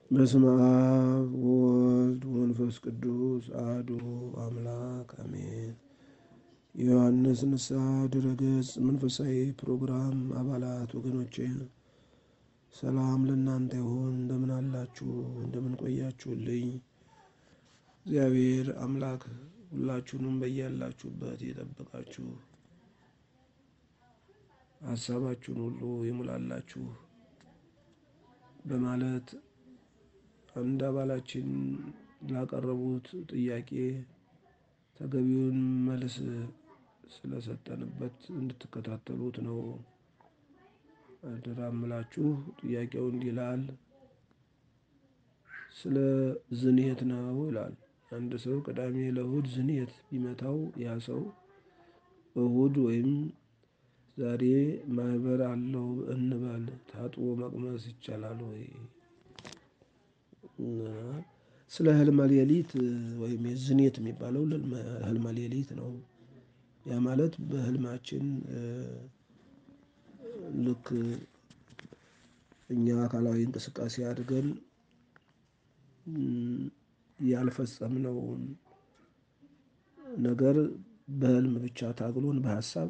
በስመ አብ ወወልድ ወመንፈስ ቅዱስ አሐዱ አምላክ አሜን። የዮሐንስ ንስሐ ድረገጽ መንፈሳዊ ፕሮግራም አባላት ወገኖቼ ሰላም ለእናንተ ይሁን። እንደምን አላችሁ? እንደምን ቆያችሁልኝ? እግዚአብሔር አምላክ ሁላችሁንም በያላችሁበት የጠበቃችሁ ሀሳባችሁን ሁሉ ይሙላላችሁ በማለት አንድ አባላችን ላቀረቡት ጥያቄ ተገቢውን መልስ ስለሰጠንበት እንድትከታተሉት ነው አደራ እምላችሁ። ጥያቄው እንዲህ ይላል። ስለ ዝንየት ነው ይላል። አንድ ሰው ቅዳሜ ለእሁድ ዝንየት ቢመታው ያ ሰው እሁድ ወይም ዛሬ ማህበር አለው እንበል ታጥቦ መቅመስ ይቻላል ወይ? ስለ ህልመ ሌሊት ወይም የዝንየት የሚባለው ህልመ ሌሊት ነው። ያ ማለት በህልማችን ልክ እኛ አካላዊ እንቅስቃሴ አድርገን ያልፈጸምነውን ነገር በህልም ብቻ ታግሎን በሀሳብ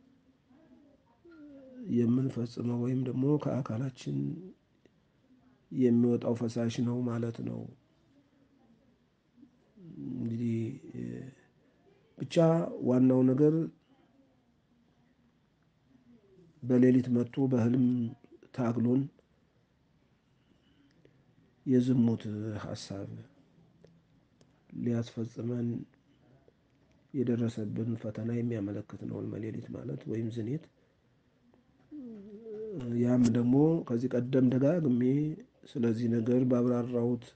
የምንፈጽመው ወይም ደግሞ ከአካላችን የሚወጣው ፈሳሽ ነው ማለት ነው። እንግዲህ ብቻ ዋናው ነገር በሌሊት መጥቶ በህልም ታግሎን የዝሙት ሀሳብ ሊያስፈጽመን የደረሰብን ፈተና የሚያመለክት ነው ህልመ ሌሊት ማለት ወይም ዝንየት። ያም ደግሞ ከዚህ ቀደም ደጋግሜ ስለዚህ ነገር ባብራራሁት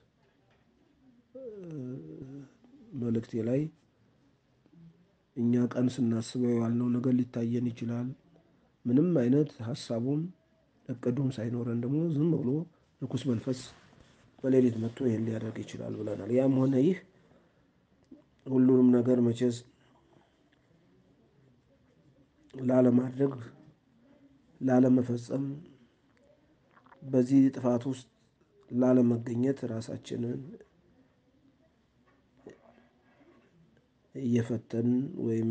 መልእክቴ ላይ እኛ ቀን ስናስበው የዋልነው ነገር ሊታየን ይችላል። ምንም አይነት ሀሳቡም እቅዱም ሳይኖረን ደግሞ ዝም ብሎ ርኩስ መንፈስ በሌሊት መጥቶ ይህን ሊያደርግ ይችላል ብለናል። ያም ሆነ ይህ ሁሉንም ነገር መቼስ ላለማድረግ ላለመፈጸም በዚህ ጥፋት ውስጥ ላለመገኘት ራሳችንን እየፈተን ወይም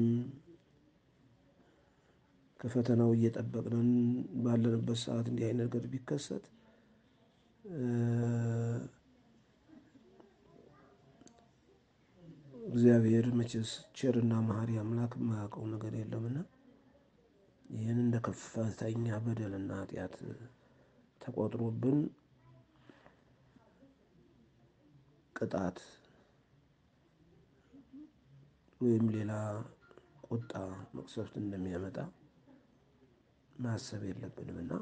ከፈተናው እየጠበቅንን ባለንበት ሰዓት እንዲህ አይነት ነገር ቢከሰት እግዚአብሔር መቼስ ቸርና መሐሪ አምላክ የማያውቀው ነገር የለምና ይህን እንደ ከፍተኛ በደልና ኃጢአት ተቆጥሮብን ቅጣት ወይም ሌላ ቁጣ መቅሰፍት እንደሚያመጣ ማሰብ የለብንም እና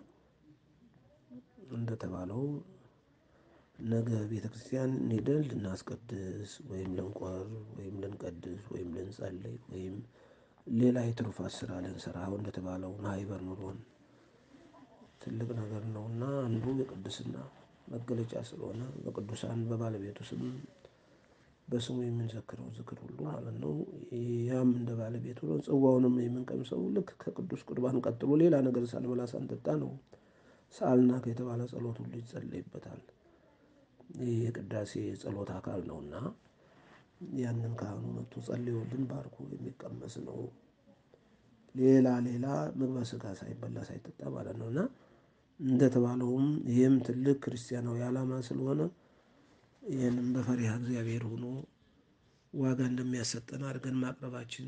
እንደተባለው ነገ ቤተ ክርስቲያን ሄደን ልናስቀድስ ወይም ልንቆር ወይም ልንቀድስ ወይም ልንጸልይ ወይም ሌላ የትሩፋት ስራ ልንሰራ አሁን እንደተባለው ማህበር ኑሮን ትልቅ ነገር ነው እና አንዱ የቅድስና መገለጫ ስለሆነ በቅዱሳን በባለቤቱ ስም በስሙ የምንዘክረው ዝክር ሁሉ ማለት ነው። ያም እንደ ባለቤቱ ነው። ጽዋውንም የምንቀምሰው ልክ ከቅዱስ ቁርባን ቀጥሎ ሌላ ነገር ሳንበላ ሳንጠጣ ነው። ሰአልናከ የተባለ ጸሎት ሁሉ ይጸለይበታል። ይህ የቅዳሴ ጸሎት አካል ነውና ያንን ካህኑ መጥቶ ጸልዮልን ባርኮ የሚቀመስ ነው። ሌላ ሌላ ምግበ ስጋ ሳይበላ ሳይጠጣ ማለት ነው እና እንደተባለውም ይህም ትልቅ ክርስቲያናዊ ዓላማ ስለሆነ ይህንም በፈሪሃ እግዚአብሔር ሆኖ ዋጋ እንደሚያሰጠን አድርገን ማቅረባችን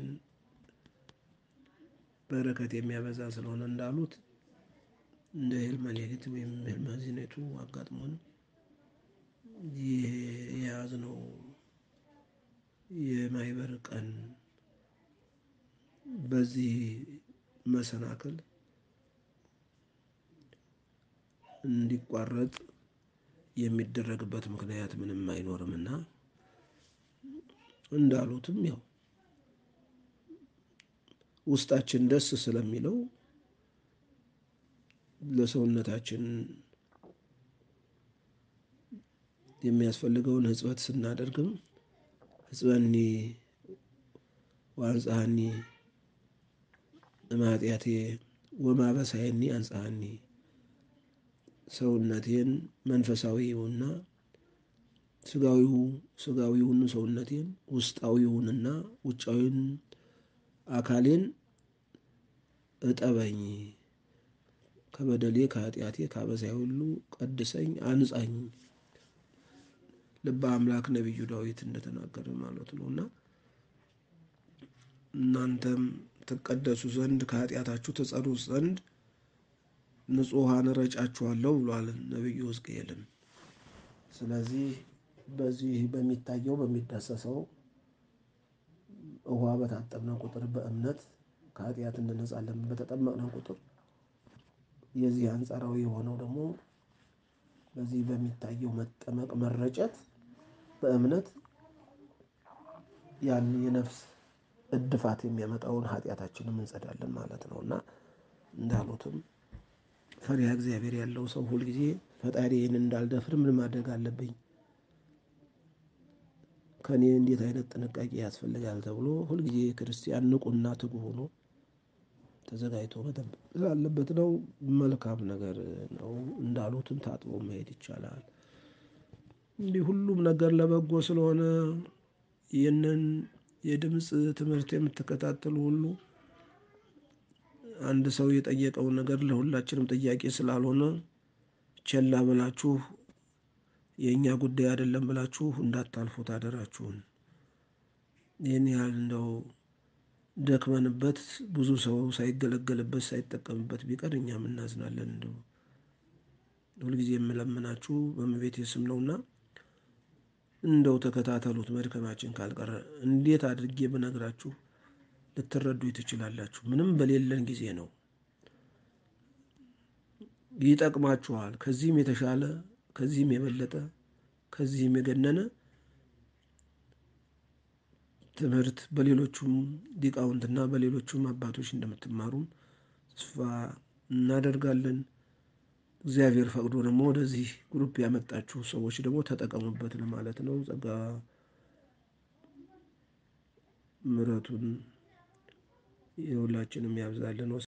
በረከት የሚያበዛ ስለሆነ እንዳሉት እንደ ህልመ ሌሊት ወይም ህልመ ዝንየቱ አጋጥሞን ይህ የያዝነው የማህበር ቀን በዚህ መሰናክል እንዲቋረጥ የሚደረግበት ምክንያት ምንም አይኖርምና እንዳሉትም ያው ውስጣችን ደስ ስለሚለው ለሰውነታችን የሚያስፈልገውን ሕጽበት ስናደርግም ሕጽበኒ ወአንጽሐኒ እማጢአቴ ወማበሳየኒ አንጽሐኒ ሰውነቴን መንፈሳዊውና ስጋዊው ስጋዊውን ሰውነቴን ውስጣዊውንና ውጫዊውን አካሌን እጠበኝ፣ ከበደሌ ከኃጢአቴ ከአበሳዬ ሁሉ ቀድሰኝ፣ አንጻኝ ልበ አምላክ ነቢዩ ዳዊት እንደተናገረ ማለት ነው እና እናንተም ትቀደሱ ዘንድ ከኃጢአታችሁ ትጸዱ ዘንድ ንጹሐን እረጫችኋለሁ ብሏል ነቢዩ ሕዝቅኤልም። ስለዚህ በዚህ በሚታየው በሚዳሰሰው ውሃ በታጠብነ ቁጥር በእምነት ከኃጢአት እንነጻለን በተጠመቅነ ቁጥር የዚህ አንጻራዊ የሆነው ደግሞ በዚህ በሚታየው መጠመቅ መረጨት በእምነት ያን የነፍስ እድፋት የሚያመጣውን ኃጢአታችንም እንጸዳለን ማለት ነው እና እንዳሉትም ፈሪሃ እግዚአብሔር ያለው ሰው ሁልጊዜ ፈጣሪዬን እንዳልደፍር ምን ማድረግ አለብኝ ከእኔ እንዴት አይነት ጥንቃቄ ያስፈልጋል ተብሎ ሁልጊዜ ክርስቲያን ንቁና ትጉ ሆኖ ተዘጋጅቶ መጠበቅ ስላለበት ነው። መልካም ነገር ነው። እንዳሉትም ታጥቦ መሄድ ይቻላል። እንዲህ ሁሉም ነገር ለበጎ ስለሆነ ይህንን የድምፅ ትምህርት የምትከታተሉ ሁሉ አንድ ሰው የጠየቀውን ነገር ለሁላችንም ጥያቄ ስላልሆነ ቸላ ብላችሁ የእኛ ጉዳይ አይደለም ብላችሁ እንዳታልፉት አደራችሁን። ይህን ያህል እንደው ደክመንበት ብዙ ሰው ሳይገለገልበት ሳይጠቀምበት ቢቀር እኛም እናዝናለን። እንደው ሁልጊዜ የምለምናችሁ በእመቤቴ ስም ነውና እንደው ተከታተሉት። መድከማችን ካልቀረ እንዴት አድርጌ ብነግራችሁ ልትረዱ ትችላላችሁ? ምንም በሌለን ጊዜ ነው። ይጠቅማችኋል። ከዚህም የተሻለ ከዚህም የበለጠ ከዚህም የገነነ ትምህርት በሌሎቹም ሊቃውንትና በሌሎቹም አባቶች እንደምትማሩም ተስፋ እናደርጋለን። እግዚአብሔር ፈቅዶ ደግሞ ወደዚህ ግሩፕ ያመጣችሁ ሰዎች ደግሞ ተጠቀሙበት ለማለት ነው። ጸጋ ምሕረቱን የሁላችንም ያብዛልን።